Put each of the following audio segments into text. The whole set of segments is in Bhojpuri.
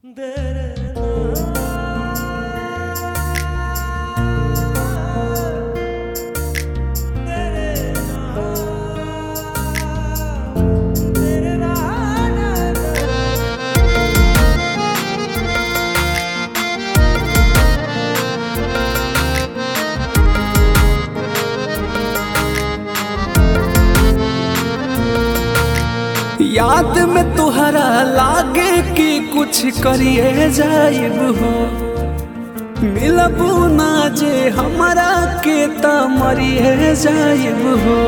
याद में तुहरा लागे कि कुछ करिए जाइब हो मिलबू ना जे हमरा के त मरिए जाइब हो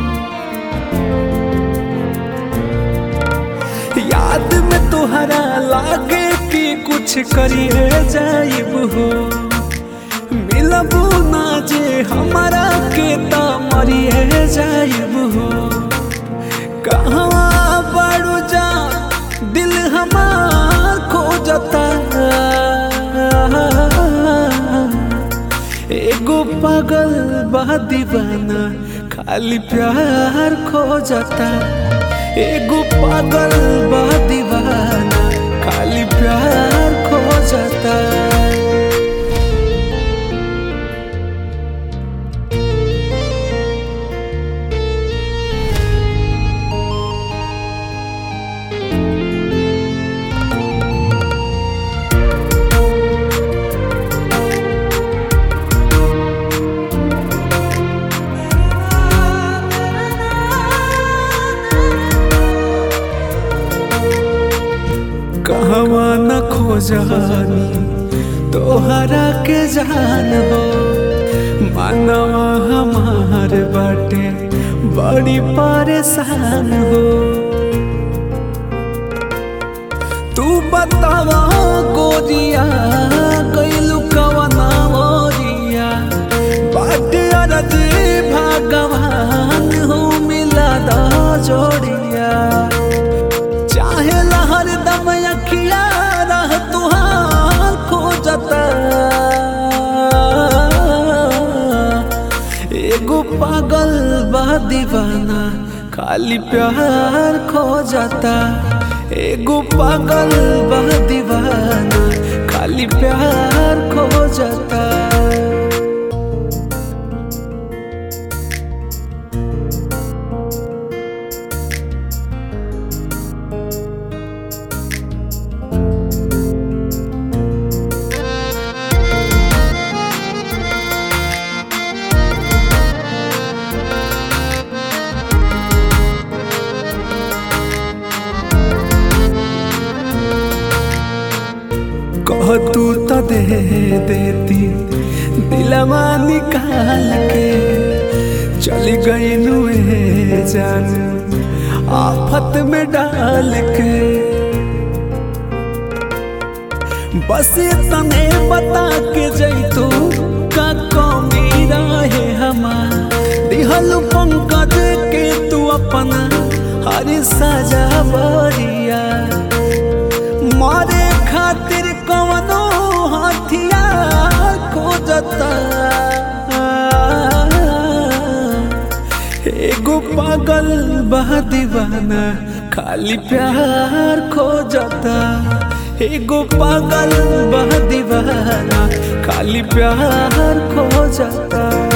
याद में तुहरा लागे कि कुछ करिए जाइब हो मिलबू ना जे हमरा के त मरिए जाइब हो कहवा बड़ू जा दिल हमार खोजता एगो पागल बा दीवाना खाली प्यार खोजता एगो पागल बा दीवाना खाली प्यार खोजता कहवा न खोजानी तोहरा के जान हो मानवा हमार बाटे बड़ी परेशान हो तू बतावा गोरिया कैलू कवना ओरिया बाटे अरजी भगवान हो मिला दा जोड़िया चाहे लहर दम अखिया रह तुहार खोजता एगो पागल बा दीवाना खाली प्यार खोजता एगो पागल बा दीवाना खाली प्यार खोजता कह तू तो दे देती दिलवा निकाल के चली गई नुए जान आफत में डाल के बस तने बता के जैतू का कमी रहे हमार दिहल पंकज के तू अपना हर सजा बरिया मारे खातिर कवनो हथियार खोजता एगो पागल बा दीवाना खाली प्यार खोजता एगो पागल बा दीवाना खाली प्यार खोजता